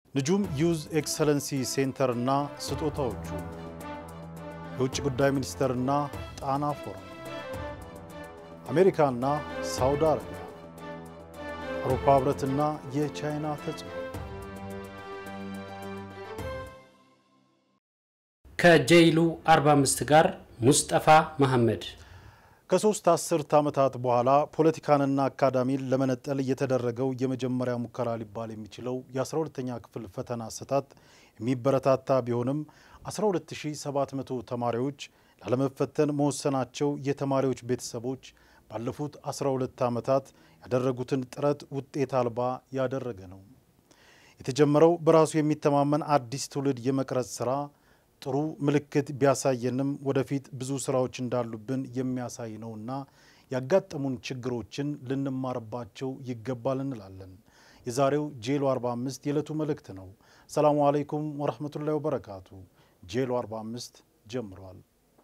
ንጁም ዩዝ ኤክሰለንሲ ሴንተርና ስጦታዎቹ፣ የውጭ ጉዳይ ሚኒስቴርና ጣና ፎረም፣ አሜሪካና ሳውዲ አረቢያ፣ አውሮፓ ህብረትና የቻይና ተጽዕኖ። ከጄይሉ 45 ጋር ሙስጠፋ መሐመድ ከሶስት አስርት ዓመታት በኋላ ፖለቲካንና አካዳሚን ለመነጠል የተደረገው የመጀመሪያ ሙከራ ሊባል የሚችለው የ12ተኛ ክፍል ፈተና አሰጣጥ የሚበረታታ ቢሆንም 12700 ተማሪዎች ላለመፈተን መወሰናቸው የተማሪዎች ቤተሰቦች ባለፉት 12 ዓመታት ያደረጉትን ጥረት ውጤት አልባ ያደረገ ነው። የተጀመረው በራሱ የሚተማመን አዲስ ትውልድ የመቅረጽ ስራ ጥሩ ምልክት ቢያሳየንም ወደፊት ብዙ ስራዎች እንዳሉብን የሚያሳይ ነውና ያጋጠሙን ችግሮችን ልንማርባቸው ይገባል እንላለን። የዛሬው ጄሎ 45 የዕለቱ መልእክት ነው። ሰላሙ አለይኩም ወረህመቱላሂ ወበረካቱ። ጄሎ 45 ጀምሯል።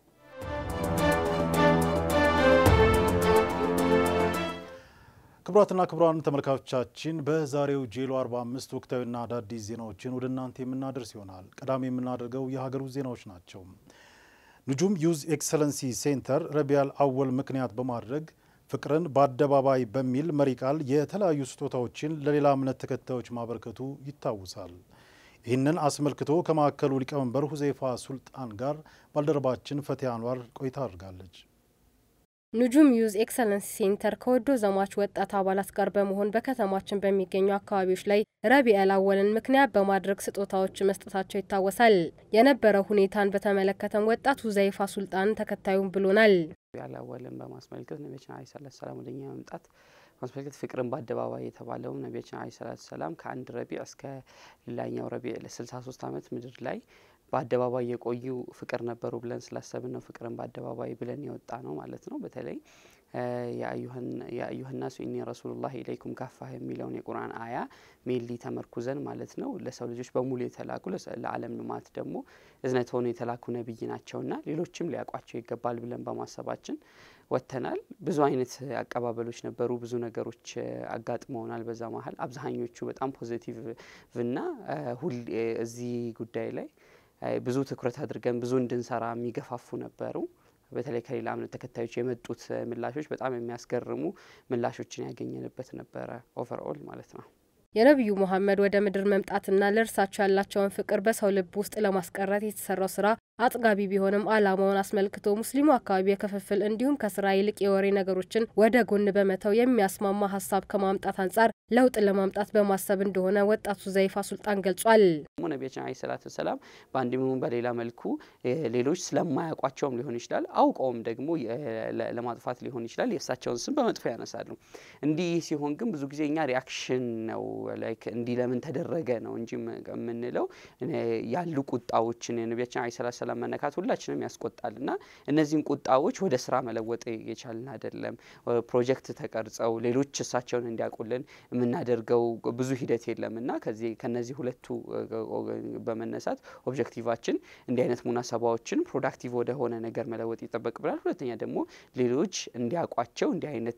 ክቡራትና ክቡራን ተመልካቾቻችን በዛሬው ጄሎ 45 ወቅታዊና አዳዲስ ዜናዎችን ወደ እናንተ የምናደርስ ይሆናል። ቀዳሚ የምናደርገው የሀገር ውስጥ ዜናዎች ናቸው። ንጁም ዩዝ ኤክሰለንሲ ሴንተር ረቢያል አወል ምክንያት በማድረግ ፍቅርን በአደባባይ በሚል መሪ ቃል የተለያዩ ስጦታዎችን ለሌላ እምነት ተከታዮች ማበርከቱ ይታወሳል። ይህንን አስመልክቶ ከማዕከሉ ሊቀመንበር ሁዜይፋ ሱልጣን ጋር ባልደረባችን ፈቲያ አንዋር ቆይታ አድርጋለች። ንጁም ዩዝ ኤክሰለንስ ሴንተር ከወዶ ዘማች ወጣት አባላት ጋር በመሆን በከተማችን በሚገኙ አካባቢዎች ላይ ረቢኤል አወልን ምክንያት በማድረግ ስጦታዎች መስጠታቸው ይታወሳል። የነበረው ሁኔታን በተመለከተም ወጣት ሁዘይፋ ሱልጣን ተከታዩም ብሎናል። ረቢኤል አወልን በማስመልከት ነቢያችን አለይሂ ሰላቱ ሰላም ወደኛ መምጣት ማስመልከት ፍቅርን በአደባባይ የተባለውም ነቢያችን አለይሂ ሰላቱ ሰላም ከአንድ ረቢዕ እስከ ሌላኛው ረቢዕ ለስልሳ ሶስት ዓመት ምድር ላይ በአደባባይ የቆዩ ፍቅር ነበሩ ብለን ስላሰብን ነው ፍቅርን በአደባባይ ብለን የወጣ ነው ማለት ነው። በተለይ የአዩሀ ናሱ ኢኒ ረሱሉላህ ኢለይኩም ካፋ የሚለውን የቁርአን አያ ሜሊ ተመርኩዘን ማለት ነው ለሰው ልጆች በሙሉ የተላኩ ለዓለም ልማት ደግሞ እዝነት ሆኖ የተላኩ ነቢይ ናቸውና ሌሎችም ሊያውቋቸው ይገባል ብለን በማሰባችን ወጥተናል። ብዙ አይነት አቀባበሎች ነበሩ። ብዙ ነገሮች አጋጥመውናል። በዛ መሀል አብዛኞቹ በጣም ፖዚቲቭ እና ሁል እዚህ ጉዳይ ላይ ብዙ ትኩረት አድርገን ብዙ እንድንሰራ የሚገፋፉ ነበሩ። በተለይ ከሌላ እምነት ተከታዮች የመጡት ምላሾች በጣም የሚያስገርሙ ምላሾችን ያገኘንበት ነበረ። ኦቨርኦል ማለት ነው። የነቢዩ መሐመድ ወደ ምድር መምጣትና ለእርሳቸው ያላቸውን ፍቅር በሰው ልብ ውስጥ ለማስቀረት የተሰራው ስራ አጥጋቢ ቢሆንም ዓላማውን አስመልክቶ ሙስሊሙ አካባቢ የክፍፍል እንዲሁም ከስራ ይልቅ የወሬ ነገሮችን ወደ ጎን በመተው የሚያስማማ ሀሳብ ከማምጣት አንጻር ለውጥ ለማምጣት በማሰብ እንደሆነ ወጣቱ ዘይፋ ሱልጣን ገልጿል። ነቢያችን አለይሂ ሰላቱ ሰላም በአንድም ይሁን በሌላ መልኩ ሌሎች ስለማያውቋቸውም ሊሆን ይችላል፣ አውቀውም ደግሞ ለማጥፋት ሊሆን ይችላል የእሳቸውን ስም በመጥፎ ያነሳሉ። እንዲህ ሲሆን ግን ብዙ ጊዜ እኛ ሪያክሽን ነው ላይክ እንዲህ ለምን ተደረገ ነው እንጂ የምንለው ያሉ ቁጣዎችን የነቢያችን አለይሂ ሰላቱ ሰላም መነካት ሁላችንም ያስቆጣል እና እነዚህን ቁጣዎች ወደ ስራ መለወጥ የቻልን አይደለም። ፕሮጀክት ተቀርጸው ሌሎች እሳቸውን እንዲያውቁልን የምናደርገው ብዙ ሂደት የለም እና ከዚህ ከነዚህ ሁለቱ በመነሳት ኦብጀክቲቫችን እንዲህ አይነት ሙናሰባዎችን ፕሮዳክቲቭ ወደ ሆነ ነገር መለወጥ ይጠበቅብናል። ሁለተኛ ደግሞ ሌሎች እንዲያውቋቸው እንዲህ አይነት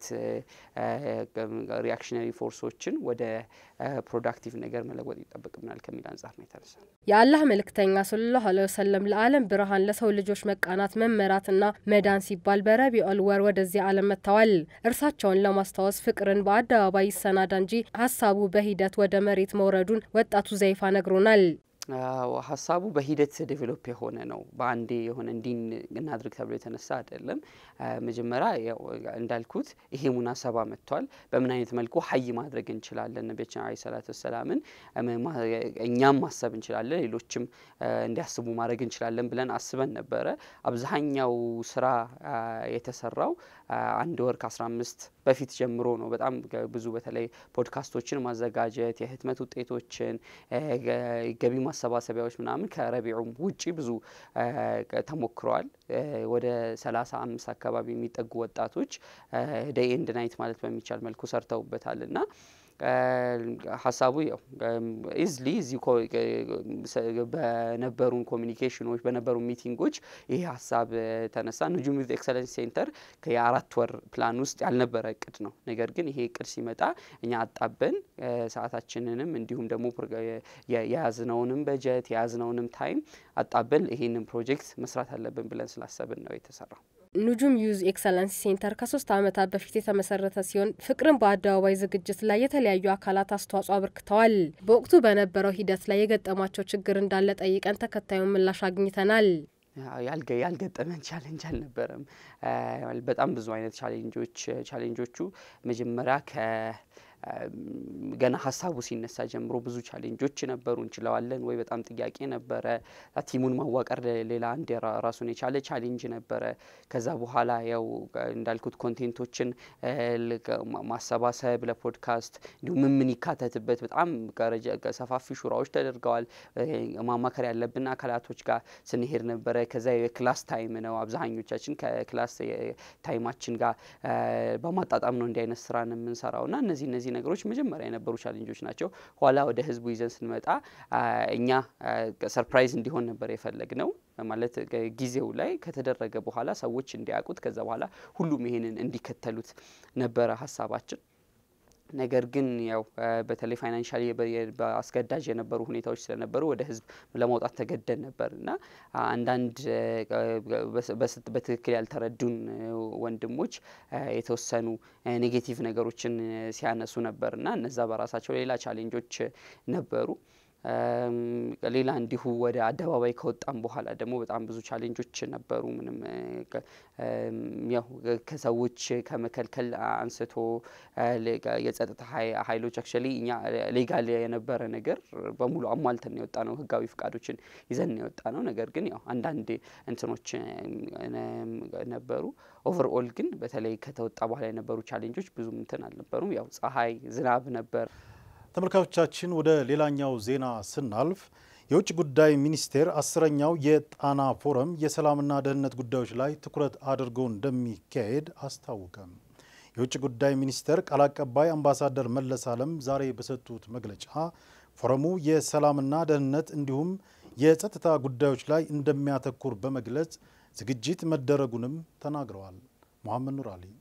ሪያክሽነሪ ፎርሶችን ወደ ፕሮዳክቲቭ ነገር መለወጥ ይጠበቅብናል ከሚል አንጻር ነው የተነሳ። የአላህ መልእክተኛ ሰለላሁ ዐለይሂ ወሰለም ለዓለም ብርሃን ለሰው ልጆች መቃናት መመራትና መዳን ሲባል በረቢዑል ወር ወደዚህ ዓለም መጥተዋል። እርሳቸውን ለማስታወስ ፍቅርን በአደባባይ ይሰናዳ እንጂ ሀሳቡ በሂደት ወደ መሬት መውረዱን ወጣቱ ዘይፋ ነግሮናል። ሀሳቡ በሂደት ዴቨሎፕ የሆነ ነው። በአንዴ የሆነ እንዲህ እናድርግ ተብሎ የተነሳ አይደለም። መጀመሪያ እንዳልኩት ይሄ ሙናሰባ መጥቷል። በምን አይነት መልኩ ሀይ ማድረግ እንችላለን? ነቢያችን አለይሂ ሰላቱ ወሰላምን እኛም ማሰብ እንችላለን፣ ሌሎችም እንዲያስቡ ማድረግ እንችላለን ብለን አስበን ነበረ። አብዛኛው ስራ የተሰራው አንድ ወር ከአስራ አምስት በፊት ጀምሮ ነው። በጣም ብዙ በተለይ ፖድካስቶችን ማዘጋጀት፣ የህትመት ውጤቶችን፣ ገቢ ማሰባሰቢያዎች ምናምን ከረቢዑም ውጪ ብዙ ተሞክረዋል። ወደ ሰላሳ አምስት አካባቢ የሚጠጉ ወጣቶች ዴይ ኤንድ ናይት ማለት በሚቻል መልኩ ሰርተውበታል እና ሀሳቡ ያው ኢዝሊ እዚህ በነበሩን ኮሚኒኬሽኖች በነበሩ ሚቲንጎች ይሄ ሀሳብ ተነሳ። ንጁም ዩዝ ኤክሰለንስ ሴንተር የአራት ወር ፕላን ውስጥ ያልነበረ እቅድ ነው። ነገር ግን ይሄ እቅድ ሲመጣ እኛ አጣበን ሰዓታችንንም እንዲሁም ደግሞ የያዝነውንም በጀት የያዝነውንም ታይም አጣበን ይሄንን ፕሮጀክት መስራት አለብን ብለን ስላሰብን ነው የተሰራው። ኑጁም ዩዝ ኤክሰለንስ ሴንተር ከሶስት ዓመታት በፊት የተመሰረተ ሲሆን ፍቅርን በአደባባይ ዝግጅት ላይ የተለያዩ አካላት አስተዋጽኦ አበርክተዋል። በወቅቱ በነበረው ሂደት ላይ የገጠማቸው ችግር እንዳለ ጠይቀን ተከታዩን ምላሽ አግኝተናል። ያልገጠመን ቻሌንጅ አልነበረም። በጣም ብዙ አይነት ቻሌንጆች ቻሌንጆቹ መጀመሪያ ከ ገና ሀሳቡ ሲነሳ ጀምሮ ብዙ ቻሌንጆች ነበሩ። እንችለዋለን ወይ በጣም ጥያቄ ነበረ። ቲሙን ማዋቀር ሌላ አንድ ራሱን የቻለ ቻሌንጅ ነበረ። ከዛ በኋላ ያው እንዳልኩት ኮንቴንቶችን ማሰባሰብ ለፖድካስት እንዲሁም ምን ምን ይካተትበት በጣም ሰፋፊ ሹራዎች ተደርገዋል። ማማከር ያለብን አካላቶች ጋር ስንሄድ ነበረ። ከዛ የክላስ ታይም ነው። አብዛኞቻችን ከክላስ ታይማችን ጋር በማጣጣም ነው እንዲህ አይነት ስራን የምንሰራው ና እነዚህ እነዚህ ነገሮች መጀመሪያ የነበሩ ቻሌንጆች ናቸው። ኋላ ወደ ህዝቡ ይዘን ስንመጣ እኛ ሰርፕራይዝ እንዲሆን ነበር የፈለግ ነው። ማለት ጊዜው ላይ ከተደረገ በኋላ ሰዎች እንዲያውቁት ከዛ በኋላ ሁሉም ይሄንን እንዲከተሉት ነበረ ሀሳባችን። ነገር ግን ያው በተለይ ፋይናንሻሊ በአስገዳጅ የነበሩ ሁኔታዎች ስለነበሩ ወደ ህዝብ ለማውጣት ተገደን ነበር እና አንዳንድ በትክክል ያልተረዱን ወንድሞች የተወሰኑ ኔጌቲቭ ነገሮችን ሲያነሱ ነበር እና እነዛ በራሳቸው ሌላ ቻሌንጆች ነበሩ። ሌላ እንዲሁ ወደ አደባባይ ከወጣም በኋላ ደግሞ በጣም ብዙ ቻሌንጆች ነበሩ። ምንም ያው ከሰዎች ከመከልከል አንስቶ የጸጥታ ኃይሎች አክቹዋሊ እኛ ሌጋል የነበረ ነገር በሙሉ አሟልተን የወጣ ነው። ህጋዊ ፍቃዶችን ይዘን የወጣ ነው። ነገር ግን ያው አንዳንድ እንትኖች ነበሩ። ኦቨርኦል ግን በተለይ ከተወጣ በኋላ የነበሩ ቻሌንጆች ብዙም እንትን አልነበሩም። ያው ፀሐይ፣ ዝናብ ነበር። ተመልካቾቻችን ወደ ሌላኛው ዜና ስናልፍ የውጭ ጉዳይ ሚኒስቴር አስረኛው የጣና ፎረም የሰላምና ደህንነት ጉዳዮች ላይ ትኩረት አድርጎ እንደሚካሄድ አስታወቀም። የውጭ ጉዳይ ሚኒስቴር ቃል አቀባይ አምባሳደር መለስ አለም ዛሬ በሰጡት መግለጫ ፎረሙ የሰላምና ደህንነት እንዲሁም የጸጥታ ጉዳዮች ላይ እንደሚያተኩር በመግለጽ ዝግጅት መደረጉንም ተናግረዋል። መሐመድ ኑር አሊ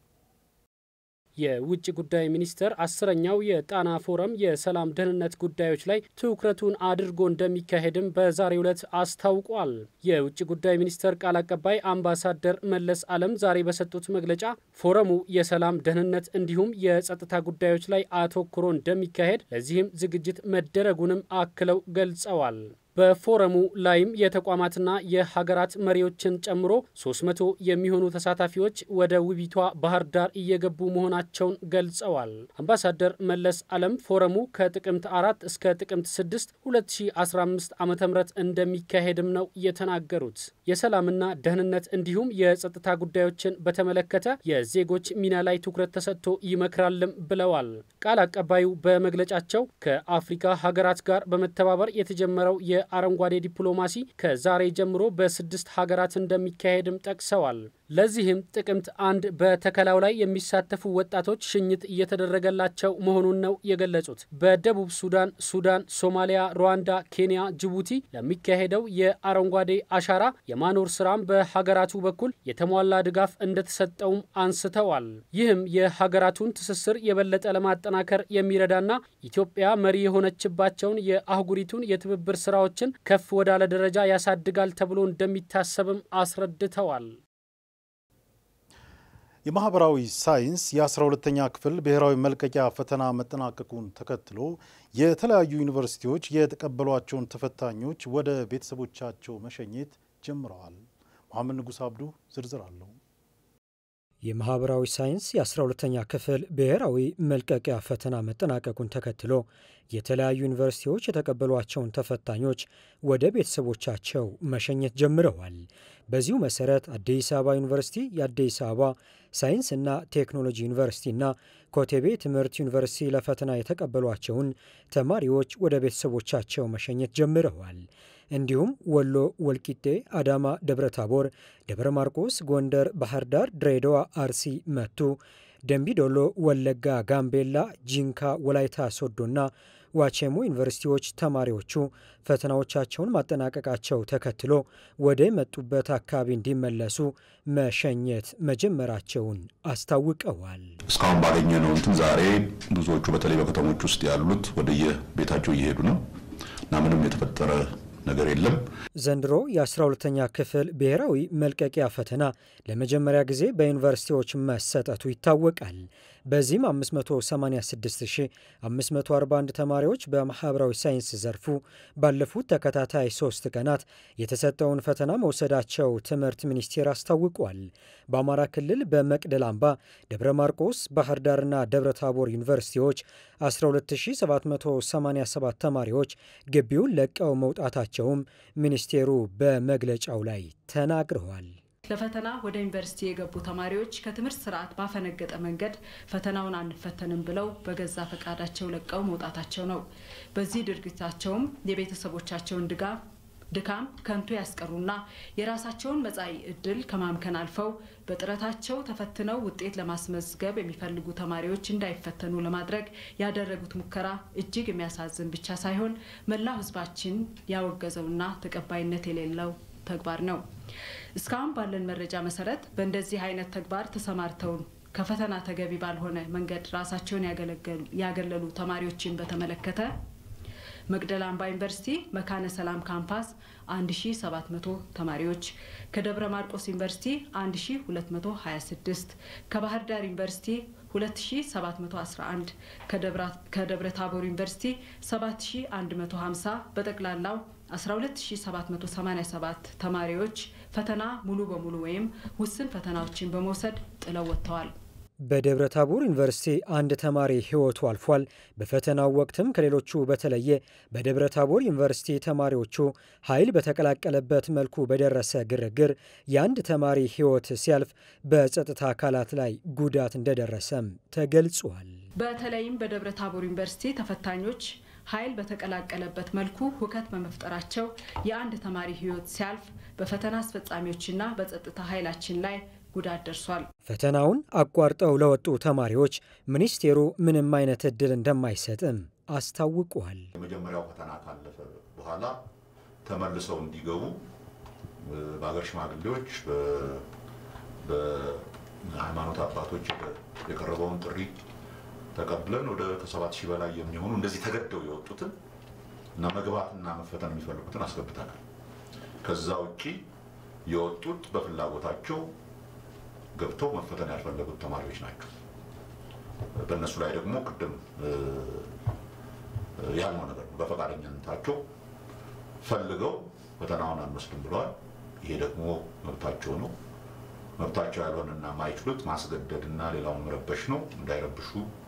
የውጭ ጉዳይ ሚኒስቴር አስረኛው የጣና ፎረም የሰላም ደህንነት ጉዳዮች ላይ ትኩረቱን አድርጎ እንደሚካሄድም በዛሬው ዕለት አስታውቋል። የውጭ ጉዳይ ሚኒስቴር ቃል አቀባይ አምባሳደር መለስ አለም ዛሬ በሰጡት መግለጫ ፎረሙ የሰላም ደህንነት እንዲሁም የጸጥታ ጉዳዮች ላይ አተኩሮ እንደሚካሄድ ለዚህም ዝግጅት መደረጉንም አክለው ገልጸዋል። በፎረሙ ላይም የተቋማትና የሀገራት መሪዎችን ጨምሮ 300 የሚሆኑ ተሳታፊዎች ወደ ውቢቷ ባህር ዳር እየገቡ መሆናቸውን ገልጸዋል። አምባሳደር መለስ አለም ፎረሙ ከጥቅምት አራት እስከ ጥቅምት 6 2015 ዓ ም እንደሚካሄድም ነው የተናገሩት። የሰላምና ደህንነት እንዲሁም የጸጥታ ጉዳዮችን በተመለከተ የዜጎች ሚና ላይ ትኩረት ተሰጥቶ ይመክራልም ብለዋል። ቃል አቀባዩ በመግለጫቸው ከአፍሪካ ሀገራት ጋር በመተባበር የተጀመረው የአረንጓዴ ዲፕሎማሲ ከዛሬ ጀምሮ በስድስት ሀገራት እንደሚካሄድም ጠቅሰዋል። ለዚህም ጥቅምት አንድ በተከላው ላይ የሚሳተፉ ወጣቶች ሽኝት እየተደረገላቸው መሆኑን ነው የገለጹት። በደቡብ ሱዳን፣ ሱዳን፣ ሶማሊያ፣ ሩዋንዳ፣ ኬንያ፣ ጅቡቲ ለሚካሄደው የአረንጓዴ አሻራ የማኖር ስራም በሀገራቱ በኩል የተሟላ ድጋፍ እንደተሰጠውም አንስተዋል። ይህም የሀገራቱን ትስስር የበለጠ ለማጠናከር የሚረዳና ኢትዮጵያ መሪ የሆነችባቸውን የአህጉሪቱን የትብብር ስራዎችን ከፍ ወዳለ ደረጃ ያሳድጋል ተብሎ እንደሚታሰብም አስረድተዋል። የማህበራዊ ሳይንስ የ12ተኛ ክፍል ብሔራዊ መልቀቂያ ፈተና መጠናቀቁን ተከትሎ የተለያዩ ዩኒቨርሲቲዎች የተቀበሏቸውን ተፈታኞች ወደ ቤተሰቦቻቸው መሸኘት ጀምረዋል። መሐመድ ንጉስ አብዱ ዝርዝር አለው። የማህበራዊ ሳይንስ የ12ተኛ ክፍል ብሔራዊ መልቀቂያ ፈተና መጠናቀቁን ተከትሎ የተለያዩ ዩኒቨርሲቲዎች የተቀበሏቸውን ተፈታኞች ወደ ቤተሰቦቻቸው መሸኘት ጀምረዋል። በዚሁ መሰረት አዲስ አበባ ዩኒቨርሲቲ፣ የአዲስ አበባ ሳይንስና ቴክኖሎጂ ዩኒቨርሲቲና ኮቴቤ ትምህርት ዩኒቨርሲቲ ለፈተና የተቀበሏቸውን ተማሪዎች ወደ ቤተሰቦቻቸው መሸኘት ጀምረዋል። እንዲሁም ወሎ፣ ወልቂጤ፣ አዳማ፣ ደብረ ታቦር፣ ደብረ ማርቆስ፣ ጎንደር፣ ባህር ዳር፣ ድሬዳዋ፣ አርሲ፣ መቱ፣ ደንቢዶሎ፣ ወለጋ፣ ጋምቤላ፣ ጂንካ፣ ወላይታ ሶዶና ዋቼሞ ዩኒቨርሲቲዎች ተማሪዎቹ ፈተናዎቻቸውን ማጠናቀቃቸው ተከትሎ ወደ መጡበት አካባቢ እንዲመለሱ መሸኘት መጀመራቸውን አስታውቀዋል። እስካሁን ባገኘነው እንትን ዛሬ ብዙዎቹ በተለይ በከተሞች ውስጥ ያሉት ወደየ ቤታቸው እየሄዱ ነው እና ምንም የተፈጠረ ነገር የለም። ዘንድሮ የአስራ ሁለተኛ ክፍል ብሔራዊ መልቀቂያ ፈተና ለመጀመሪያ ጊዜ በዩኒቨርሲቲዎች መሰጠቱ ይታወቃል። በዚህም 586541 ተማሪዎች በማህበራዊ ሳይንስ ዘርፉ ባለፉት ተከታታይ ሶስት ቀናት የተሰጠውን ፈተና መውሰዳቸው ትምህርት ሚኒስቴር አስታውቋል። በአማራ ክልል በመቅደል አምባ፣ ደብረ ማርቆስ፣ ባህር ዳርና ደብረ ታቦር ዩኒቨርሲቲዎች 12787 ተማሪዎች ግቢውን ለቀው መውጣታቸውም ሚኒስቴሩ በመግለጫው ላይ ተናግረዋል። ለፈተና ወደ ዩኒቨርሲቲ የገቡ ተማሪዎች ከትምህርት ስርዓት ባፈነገጠ መንገድ ፈተናውን አንፈተንም ብለው በገዛ ፈቃዳቸው ለቀው መውጣታቸው ነው። በዚህ ድርጊታቸውም የቤተሰቦቻቸውን ድጋፍ ድካም ከንቱ ያስቀሩና የራሳቸውን መጻኢ ዕድል ከማምከን አልፈው በጥረታቸው ተፈትነው ውጤት ለማስመዝገብ የሚፈልጉ ተማሪዎች እንዳይፈተኑ ለማድረግ ያደረጉት ሙከራ እጅግ የሚያሳዝን ብቻ ሳይሆን መላው ሕዝባችን ያወገዘውና ተቀባይነት የሌለው ተግባር ነው። እስካሁን ባለን መረጃ መሰረት በእንደዚህ አይነት ተግባር ተሰማርተውን ከፈተና ተገቢ ባልሆነ መንገድ ራሳቸውን ያገለሉ ተማሪዎችን በተመለከተ መቅደላ አምባ ዩኒቨርሲቲ መካነ ሰላም ካምፓስ 1700 ተማሪዎች፣ ከደብረ ማርቆስ ዩኒቨርሲቲ 1226፣ ከባህር ዳር ዩኒቨርሲቲ 2711፣ ከደብረ ታቦር ዩኒቨርሲቲ 7150 በጠቅላላው 12787 ተማሪዎች ፈተና ሙሉ በሙሉ ወይም ውስን ፈተናዎችን በመውሰድ ጥለው ወጥተዋል። በደብረ ታቦር ዩኒቨርሲቲ አንድ ተማሪ ሕይወቱ አልፏል። በፈተናው ወቅትም ከሌሎቹ በተለየ በደብረ ታቦር ዩኒቨርሲቲ ተማሪዎቹ ኃይል በተቀላቀለበት መልኩ በደረሰ ግርግር የአንድ ተማሪ ሕይወት ሲያልፍ በጸጥታ አካላት ላይ ጉዳት እንደደረሰም ተገልጿል። በተለይም በደብረ ታቦር ዩኒቨርሲቲ ተፈታኞች ኃይል በተቀላቀለበት መልኩ ሁከት በመፍጠራቸው የአንድ ተማሪ ሕይወት ሲያልፍ በፈተና አስፈጻሚዎችና በጸጥታ ኃይላችን ላይ ጉዳት ደርሷል። ፈተናውን አቋርጠው ለወጡ ተማሪዎች ሚኒስቴሩ ምንም አይነት እድል እንደማይሰጥም አስታውቋል። የመጀመሪያው ፈተና ካለፈ በኋላ ተመልሰው እንዲገቡ በሀገር ሽማግሌዎች፣ በሃይማኖት አባቶች የቀረበውን ጥሪ ተቀብለን ወደ ከሰባት ሺህ በላይ የሚሆኑ እንደዚህ ተገደው የወጡትን እና መግባትና መፈተን የሚፈልጉትን አስገብተናል። ከዛ ውጪ የወጡት በፍላጎታቸው ገብተው መፈተን ያልፈለጉት ተማሪዎች ናቸው። በእነሱ ላይ ደግሞ ቅድም ያልነው ነገር ነው። በፈቃደኝነታቸው ፈልገው ፈተናውን አንወስድም ብለዋል። ይሄ ደግሞ መብታቸው ነው። መብታቸው ያልሆነና ማይችሉት ማስገደድና ሌላውን መረበሽ ነው። እንዳይረብሹ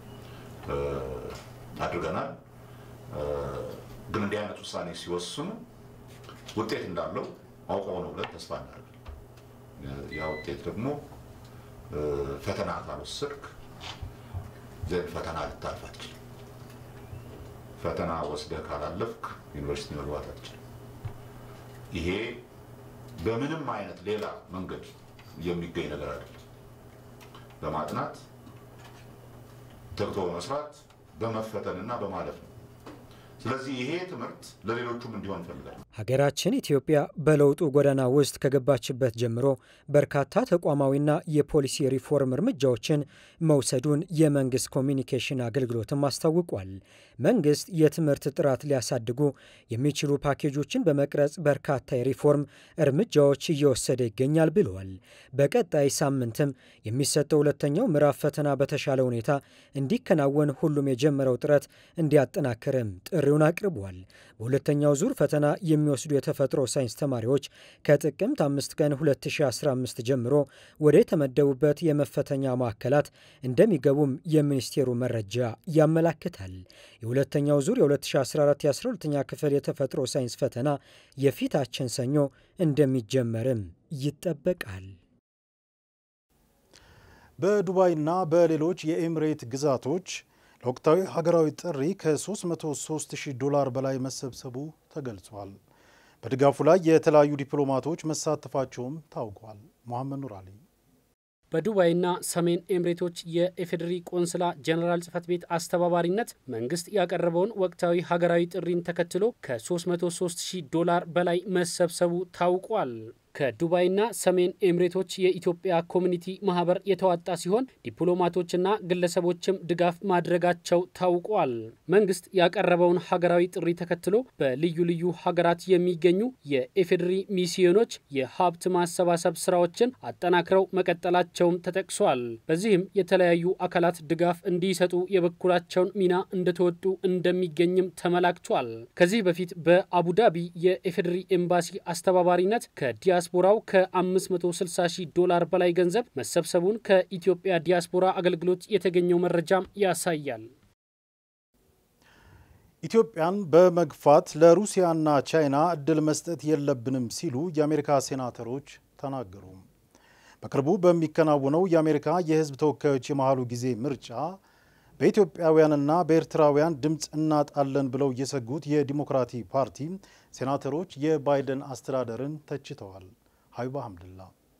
አድርገናል። ግን እንዲህ አይነት ውሳኔ ሲወስኑ ውጤት እንዳለው አውቀው ነው ብለን ተስፋ እናደርጋለን። ያ ውጤት ደግሞ ፈተና ካልወሰድክ ዘንድ ፈተና ልታልፍ አትችልም። ፈተና ወስደህ ካላለፍክ ዩኒቨርሲቲ መግባት አትችልም። ይሄ በምንም አይነት ሌላ መንገድ የሚገኝ ነገር አይደለም። በማጥናት ተግቶ በመስራት በመፈተንና በማለፍ ነው። ስለዚህ ይሄ ትምህርት ለሌሎቹም እንዲሆን እንፈልጋለን። ሀገራችን ኢትዮጵያ በለውጡ ጎዳና ውስጥ ከገባችበት ጀምሮ በርካታ ተቋማዊና የፖሊሲ ሪፎርም እርምጃዎችን መውሰዱን የመንግስት ኮሚኒኬሽን አገልግሎትም አስታውቋል። መንግስት የትምህርት ጥራት ሊያሳድጉ የሚችሉ ፓኬጆችን በመቅረጽ በርካታ የሪፎርም እርምጃዎች እየወሰደ ይገኛል ብለዋል። በቀጣይ ሳምንትም የሚሰጠው ሁለተኛው ምዕራፍ ፈተና በተሻለ ሁኔታ እንዲከናወን ሁሉም የጀመረው ጥረት እንዲያጠናክርም ጥሪውን አቅርቧል። በሁለተኛው ዙር ፈተና የሚወስዱ የተፈጥሮ ሳይንስ ተማሪዎች ከጥቅምት አምስት ቀን 2015 ጀምሮ ወደ የተመደቡበት የመፈተኛ ማዕከላት እንደሚገቡም የሚኒስቴሩ መረጃ ያመላክታል። የሁለተኛው ዙር የ2014 የ12ኛ ክፍል የተፈጥሮ ሳይንስ ፈተና የፊታችን ሰኞ እንደሚጀመርም ይጠበቃል። በዱባይና በሌሎች የኤምሬት ግዛቶች ለወቅታዊ ሀገራዊ ጥሪ ከ303 ሺህ ዶላር በላይ መሰብሰቡ ተገልጿል። በድጋፉ ላይ የተለያዩ ዲፕሎማቶች መሳተፋቸውም ታውቋል። መሐመድ ኑር አሊ በዱባይና ሰሜን ኤምሬቶች የኢፌዴሪ ቆንስላ ጄኔራል ጽህፈት ቤት አስተባባሪነት መንግስት ያቀረበውን ወቅታዊ ሀገራዊ ጥሪን ተከትሎ ከ303 ሺህ ዶላር በላይ መሰብሰቡ ታውቋል። ከዱባይና ሰሜን ኤምሬቶች የኢትዮጵያ ኮሚኒቲ ማህበር የተዋጣ ሲሆን ዲፕሎማቶችና ግለሰቦችም ድጋፍ ማድረጋቸው ታውቋል። መንግስት ያቀረበውን ሀገራዊ ጥሪ ተከትሎ በልዩ ልዩ ሀገራት የሚገኙ የኢፌዴሪ ሚስዮኖች የሀብት ማሰባሰብ ስራዎችን አጠናክረው መቀጠላቸውም ተጠቅሷል። በዚህም የተለያዩ አካላት ድጋፍ እንዲሰጡ የበኩላቸውን ሚና እንደተወጡ እንደሚገኝም ተመላክቷል። ከዚህ በፊት በአቡዳቢ የኢፌዴሪ ኤምባሲ አስተባባሪነት ከዲያ ዲያስፖራው ከ560 ሺህ ዶላር በላይ ገንዘብ መሰብሰቡን ከኢትዮጵያ ዲያስፖራ አገልግሎት የተገኘው መረጃም ያሳያል። ኢትዮጵያን በመግፋት ለሩሲያና ቻይና እድል መስጠት የለብንም ሲሉ የአሜሪካ ሴናተሮች ተናገሩ። በቅርቡ በሚከናወነው የአሜሪካ የሕዝብ ተወካዮች የመሃሉ ጊዜ ምርጫ በኢትዮጵያውያንና በኤርትራውያን ድምፅ እናጣለን ብለው የሰጉት የዲሞክራቲክ ፓርቲ ሴናተሮች የባይደን አስተዳደርን ተችተዋል። ሀቢባ ሀምድላ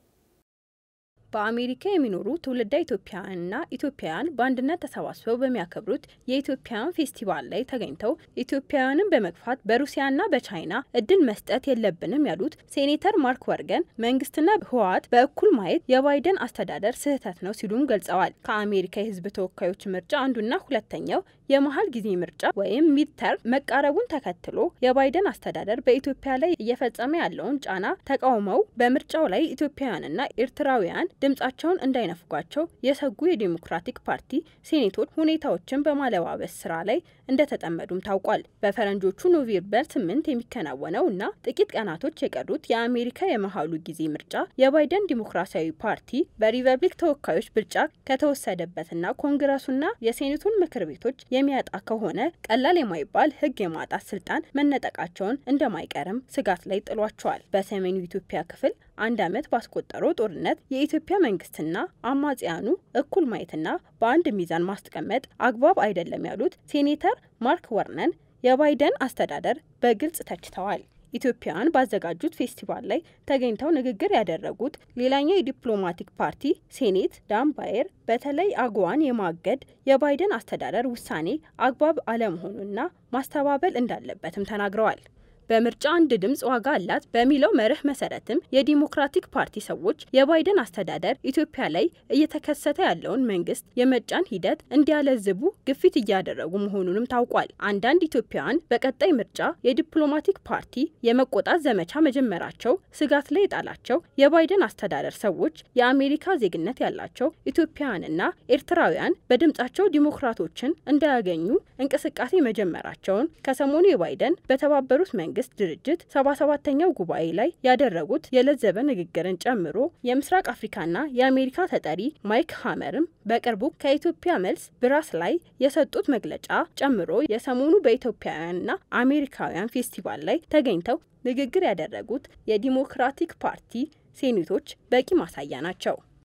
በአሜሪካ የሚኖሩ ትውልደ ኢትዮጵያውያንና ኢትዮጵያውያን በአንድነት ተሰባስበው በሚያከብሩት የኢትዮጵያውያን ፌስቲቫል ላይ ተገኝተው ኢትዮጵያውያንን በመግፋት በሩሲያና በቻይና እድል መስጠት የለብንም ያሉት ሴኔተር ማርክ ወርገን መንግስትና ህወሓት በእኩል ማየት የባይደን አስተዳደር ስህተት ነው ሲሉም ገልጸዋል። ከአሜሪካ የህዝብ ተወካዮች ምርጫ አንዱና ሁለተኛው የመሀል ጊዜ ምርጫ ወይም ሚድተርም መቃረቡን ተከትሎ የባይደን አስተዳደር በኢትዮጵያ ላይ እየፈጸመ ያለውን ጫና ተቃውመው በምርጫው ላይ ኢትዮጵያውያንና ኤርትራውያን ድምጻቸውን እንዳይነፍጓቸው የሰጉ የዴሞክራቲክ ፓርቲ ሴኔቶች ሁኔታዎችን በማለባበስ ስራ ላይ እንደተጠመዱም ታውቋል። በፈረንጆቹ ኖቬምበር ስምንት የሚከናወነው እና ጥቂት ቀናቶች የቀሩት የአሜሪካ የመሀሉ ጊዜ ምርጫ የባይደን ዲሞክራሲያዊ ፓርቲ በሪፐብሊክ ተወካዮች ብልጫ ከተወሰደበትና ኮንግረሱና የሴኔቱን ምክር ቤቶች የሚያጣ ከሆነ ቀላል የማይባል ህግ የማጣት ስልጣን መነጠቃቸውን እንደማይቀርም ስጋት ላይ ጥሏቸዋል። በሰሜኑ ኢትዮጵያ ክፍል አንድ ዓመት ባስቆጠረው ጦርነት የኢትዮጵያ መንግስትና አማጽያኑ እኩል ማየትና በአንድ ሚዛን ማስቀመጥ አግባብ አይደለም ያሉት ሴኔተር ማርክ ወርነን የባይደን አስተዳደር በግልጽ ተችተዋል። ኢትዮጵያውያን ባዘጋጁት ፌስቲቫል ላይ ተገኝተው ንግግር ያደረጉት ሌላኛው የዲፕሎማቲክ ፓርቲ ሴኔት ዳን ባየር በተለይ አግዋን የማገድ የባይደን አስተዳደር ውሳኔ አግባብ አለመሆኑና ማስተባበል እንዳለበትም ተናግረዋል። በምርጫ አንድ ድምፅ ዋጋ አላት በሚለው መርህ መሰረትም የዲሞክራቲክ ፓርቲ ሰዎች የባይደን አስተዳደር ኢትዮጵያ ላይ እየተከሰተ ያለውን መንግስት የመጫን ሂደት እንዲያለዝቡ ግፊት እያደረጉ መሆኑንም ታውቋል። አንዳንድ ኢትዮጵያውያን በቀጣይ ምርጫ የዲፕሎማቲክ ፓርቲ የመቆጣት ዘመቻ መጀመራቸው ስጋት ላይ የጣላቸው የባይደን አስተዳደር ሰዎች የአሜሪካ ዜግነት ያላቸው ኢትዮጵያውያንና ኤርትራውያን በድምጻቸው ዲሞክራቶችን እንዳያገኙ እንቅስቃሴ መጀመራቸውን ከሰሞኑ የባይደን በተባበሩት መንግስት መንግስት ድርጅት ሰባ ሰባተኛው ጉባኤ ላይ ያደረጉት የለዘበ ንግግርን ጨምሮ የምስራቅ አፍሪካና የአሜሪካ ተጠሪ ማይክ ሀመርም በቅርቡ ከኢትዮጵያ መልስ ብራስ ላይ የሰጡት መግለጫ ጨምሮ የሰሞኑ በኢትዮጵያውያንና አሜሪካውያን ፌስቲቫል ላይ ተገኝተው ንግግር ያደረጉት የዲሞክራቲክ ፓርቲ ሴኔቶች በቂ ማሳያ ናቸው።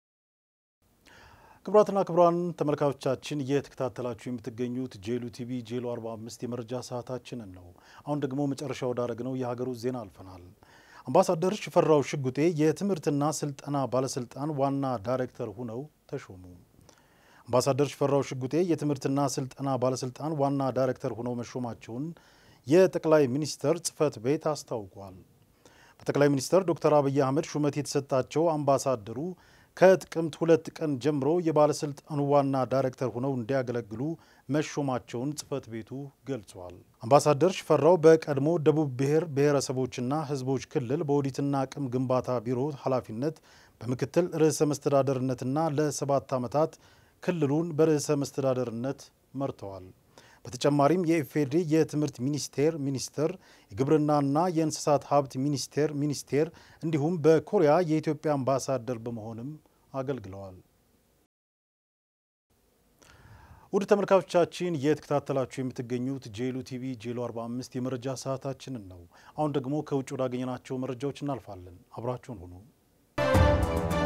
ክቡራትና ክቡራን ተመልካቾቻችን እየተከታተላችሁ የምትገኙት ጄሉ ቲቪ ጄሉ 45 የመረጃ ሰዓታችንን ነው። አሁን ደግሞ መጨረሻ ወዳደረግነው የሀገር ውስጥ ዜና አልፈናል። አምባሳደር ሽፈራው ሽጉጤ የትምህርትና ስልጠና ባለስልጣን ዋና ዳይሬክተር ሆነው ተሾሙ። አምባሳደር ሽፈራው ሽጉጤ የትምህርትና ስልጠና ባለስልጣን ዋና ዳይሬክተር ሆነው መሾማቸውን የጠቅላይ ሚኒስትር ጽህፈት ቤት አስታውቋል። በጠቅላይ ሚኒስትር ዶክተር አብይ አህመድ ሹመት የተሰጣቸው አምባሳደሩ ከጥቅምት ሁለት ቀን ጀምሮ የባለስልጣኑ ዋና ዳይሬክተር ሆነው እንዲያገለግሉ መሾማቸውን ጽህፈት ቤቱ ገልጿል። አምባሳደር ሽፈራው በቀድሞ ደቡብ ብሔር ብሔረሰቦችና ሕዝቦች ክልል በኦዲትና አቅም ግንባታ ቢሮ ኃላፊነት በምክትል ርዕሰ መስተዳደርነትና ለሰባት ዓመታት ክልሉን በርዕሰ መስተዳደርነት መርተዋል። በተጨማሪም የኢፌዴሪ የትምህርት ሚኒስቴር ሚኒስትር፣ የግብርናና የእንስሳት ሀብት ሚኒስቴር ሚኒስቴር እንዲሁም በኮሪያ የኢትዮጵያ አምባሳደር በመሆንም አገልግለዋል። ውድ ተመልካቾቻችን እየተከታተላችሁ የምትገኙት ጄሉ ቲቪ ጄሉ 45 የመረጃ ሰዓታችንን ነው። አሁን ደግሞ ከውጭ ወዳገኘናቸው መረጃዎች እናልፋለን። አብራችሁን ሁኑ።